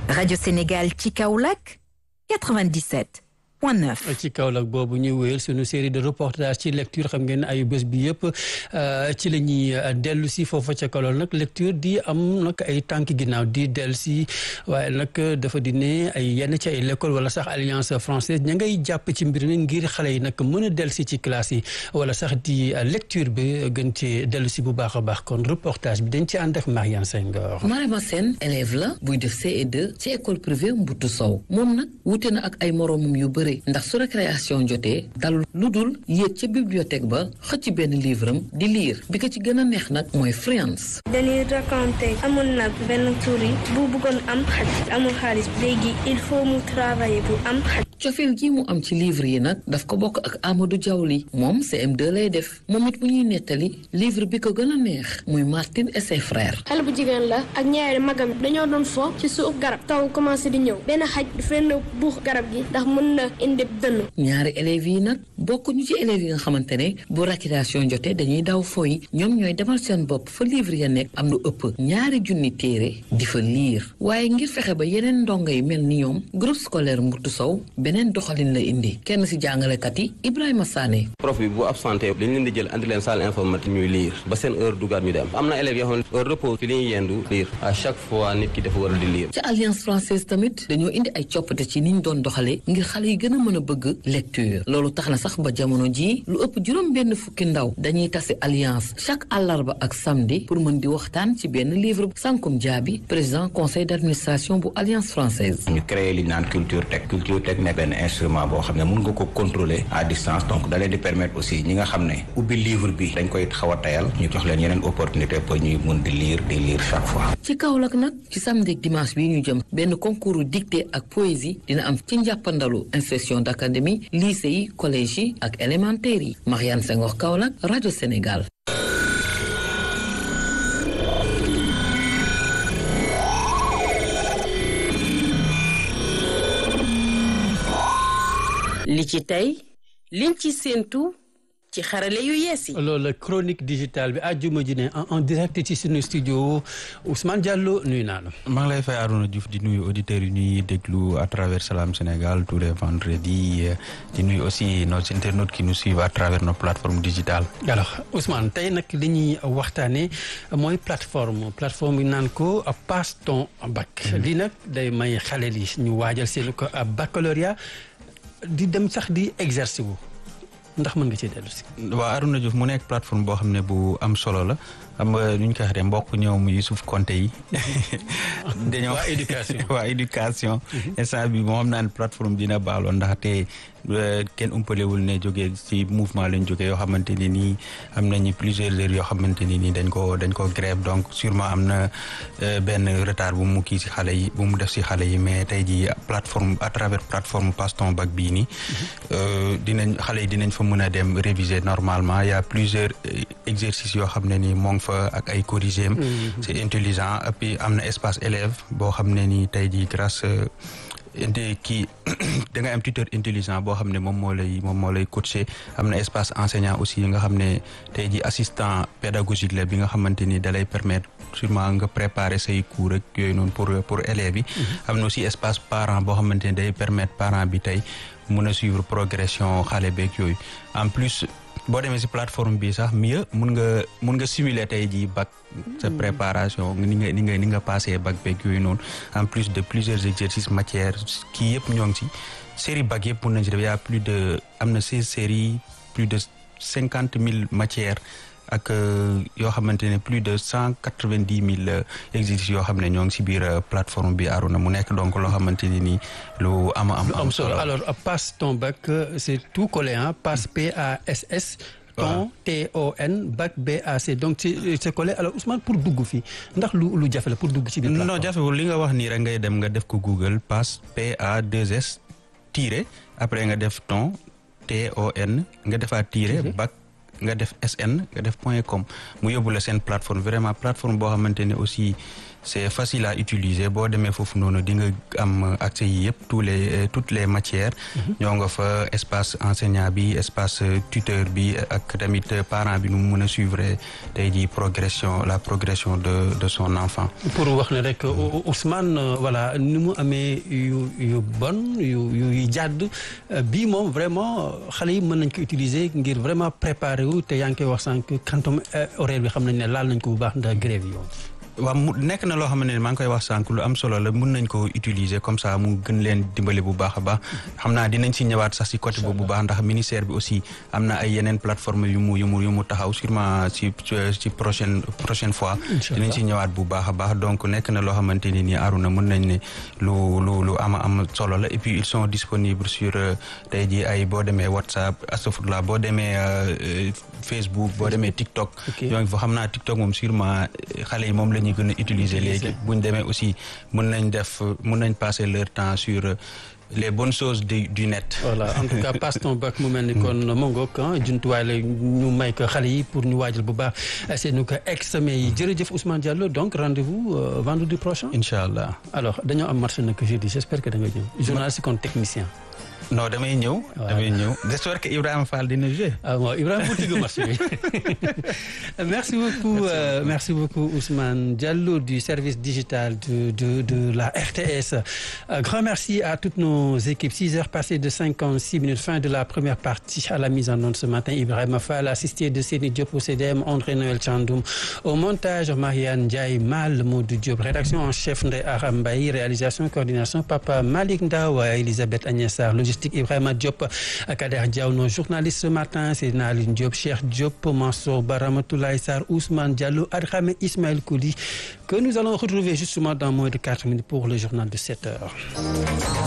Radio Sénégal ci Kaolack 97 point 9. ci Kaolack boobu ñuy wéyal sunu série de reportage ci lecture xam ngeen ayu bés bi yëpp ci la ñuy dellu si foofa ca Kaolack nag lecture di am nag ay tànk ginnaaw di dellu si waaye nag dafa di ne ay yenn ci ay l'école wala sax alliance française ña ngay jàpp ci mbir mi ngir xale yi nag mën a dellu si ci classe yi wala sax di lecture bi gën ci dellu si bu baax a baax kon reportage bi dañ ci ànd ak Mariane Senghor. Marema Sène élève la buy def CE2 ci école privée Mbutu Sow moom nag wute na ak ay moroomam yu bëri ndax su récréation jotee dalul lu dul yéeg ca bibliothèque ba xëcc benn livre am di lire bi ko ci gën a neex nag mooy Friends. dañuy raconter amoon na benn souris bu bëggoon am xaj amul xaalis léegi il faut mu travailler pour am xaj. cofeel gi mu am ci livre yi nag daf ko bokk ak Amadou Diawli moom CM2 lay def moom it bu ñuy nettali livre bi ko gën a neex muy Martine et ses frères. xale bu jigéen la ak ñaari magam dañoo doon fo ci suuf garab taw commencé di ñëw benn xaj dafa leen buux garab gi ndax mën na indi dënn. ñaari élèves yi nag bokkuñu ci élèves yi nga xamante ne bu récréation jotee dañuy daw foyi ñoom ñooy demal seen bopp fa livre ya nekk am lu ëpp ñaari junni téere di fa liir waaye ngir fexe ba yeneen ndongo yi mel ni ñoom groupe scolaire Mbutu Sow beneen doxalin la indi kenn ci jàngalekat yi Ibrahima Sané. prof bi bu absenté dañ leen di jël andi leen salle informatique ñuy liir ba seen heure dugaat ñu dem am na élèves yoo xam ne heure repos fi li ñuy yendu liir à chaque fois nit ki dafa war a di liir. ci alliance française tamit dañoo indi ay coppite ci ni ñu doon doxalee ngir xale yi gën a mën a bëgg lecture loolu tax na sax ba jamono jii lu ëpp juróom benn fukki ndaw dañuy tase alliance chaque àllarba ak samedi pour mën di waxtaan ci benn livre Sankum Diaby président conseil d'administration bu alliance française. ñu créé li ñu naan culture tech culture tech nekk benn instrument boo xam ne mun nga ko contrôler à distance donc da leen di permettre aussi ñi nga xam ne ubbi livre bi dañ koy xaw a tayal ñu jox leen yeneen opportunité pour ñuy mun di lire di lire chaque fois. ci Kaolack nag ci samedi ak dimanche bii ñu jëm benn concours dictée ak poésie dina am ci njàppandalu inspection d'académie lycée yi collège yi ak élémentaire yi Mariane Senghor Kaolack rajo Sénégal. li ci tey liñ ci séentu ci xarale yu yees yi. loolu chronique digitale bi àjjuma ji ne en direct ci suñu studio Ousmane Diallo nuyu naa la. maa ngi lay fay Arouna Diouf di nuyu auditeurs yi ñuy déglu à travers Salam Sénégal tous les vendredis di nuyu aussi nos internautes qui nous suivent à travers nos plateformes digitales. alors Ousmane tey nag li ñuy waxtaanee mooy plateforme plateforme yi naan ko passe ton bac. lii nag day may xale yi ñu waajal seen ko baccalauréat di dem sax di exercer wu. ndax mën nga ci dellu si. waaw Arouna Diouf mu nekk plateforme boo xam ne bu am solo la xam nga nu ñu ko waxee mbokk ñoom Youssouf Konté yi. dañoo waa éducation waa éducation. instant bi moo xam naa ne plateforme dina baaloo ndaxte kenn umpalewul ne jógee ci mouvement lañ jógee yoo xamante ne nii am nañu plusieurs heures yoo xamante ne nii dañ ko dañ ko grève donc sûrement am na benn retard bu mu kii ci xale yi bu mu def ci xale yi mais tey jii plateforme à travers plateforme Passe ton bac bii nii dinañ xale yi dinañ fa mën a dem réviser normalement il y a plusieurs exercices yoo xam ne nii moo ngi fa ak ay corrigés c'est intelligent et puis am na espace élève boo xam ne nii tey jii grâce indi kii da nga am tuteur intelligent boo xam ne moom moo lay moom moo lay coacher am na espace enseignant aussi nga xam ne tey ji assistant pédagogique la bi nga xamante ni da lay permettre sûrement nga préparer say cours ak yooyu noonu pour pour élèves yi am na aussi espace parent boo xamante ni day permettre parent bi tey mun a suivre progression xale beeg yooyu en plus boo demee ci plateforme bi sax mieux mun nga mun nga simuler tey jii bac sa préparation ni nga ni nga ni nga passé bac beeg yooyu noonu en plus de plusieurs exercices matières kii yëpp ñoo ngi ci série bac yëpp mun nañ ci def y a plus de am na seize séries plus de cinquante mille matières ak yoo xamante ne plus de cent quatre-vingt-dix mille exercices yoo xam ne ñoo ngi ci biir plateforme bi Aruna mu nekk donc loo xamante ne nii lu ama am am solo alors passe ton bac c'est tout collé hein passe P A S S ton T O N bac B A C donc c'est collé alors Ousmane pour dugg fii ndax lu lu jafe la pour dugg ci biir plateforme non jafewul li nga wax nii rek ngay dem nga def ko Google passe P A 2 S tiré après nga def ton T O N nga defaat tiré bac nga def SN nga def point com mu yóbbu la seen plateforme vraiment plateforme boo xamante ne aussi c'est facile à utiliser boo demee foofu noonu di nga am accès yi yëpp tous les toutes les matières ñoo nga fa espace enseignant bi espace tuteur bi ak tamit parent bi nu mu mën a suivre tey jii progression la progression de de son enfant pour wax ne rek Ousmane voilà ni mu amee yu yu bon yu yu jàdd bii moom vraiment xale yi mën nañ ko utiliser ngir vraiment préparer wu te yaa ngi koy wax sànq quantum horaire bi xam nañ ne laal nañ ko bu baax ndax grève yi yoon waaw mu nekk na loo xam ne maa ngi koy wax sànq lu am solo la mun nañ ko utiliser comme ça mu gën leen dimbali bu baax a baax xam naa dinañ si ñëwaat sax si côté boobu bu baax ndax ministère bi aussi am na ay yeneen plateforme yu mu yu mu yu mu taxaw sûrement si si prochaine prochaine fois dinañ si ñëwaat bu baax a baax donc nekk na loo xamante ni nii Aruna mun nañ ne lu lu lu ama am solo la et puis ils sont disponibles sur tey jii ay boo demee WhatsApp astafurlah boo demee Facebook boo demee TikTok donc fa xam naa TikTok moom sûrement xale yi moom la ñu gën a utiliser léegi bu ñu demee aussi mën nañ def mën nañ passer leur temps sur les bonnes choses du du net. voilà en tout cas passe ton bac mu mel ni kon mongoog jumtuwaay la ñu may ko xale yi pour ñu waajal bu baax seenu ko examen yi jërëjëf Ousmane Diallo donc rendez-vous vendredi prochain. incha allah alors dañoo am marché nag jeudi j'espère que da nga ñëw journaliste comme technicien. non damay ñëw. damay ñëw j'espère que Ibrahima Fall dina jouer. ah bon Ibrahima bu tëgg marché bi merci beaucoup euh, merci beaucoup Ousmane Diallo du service digital de de de la RTS. Euh, grand merci à toutes nos équipes 6 heures passées de 56 minutes fin de la première partie à la mise en onde ce matin Ibrahima Fall assisté de Séni Diop au CDM André Noël Thiandoum au montage Marianne Ndiaye Mal Modou Diop rédaction en chef Ndeye Aram Mbaye réalisation coordination Papa Malick Ndaw Elisabeth Agnès Sarr logistique Ibrahima Diop Kader Diaw nos journalistes ce matin c'est Naline Diop Cheikh Diop Mansour Ba Ramatoulaye Sarr Ousmane Diallo Adramé Ismaël Kouli que nous allons retrouver justement dans moins de 4 minutes pour le journal de 7 heures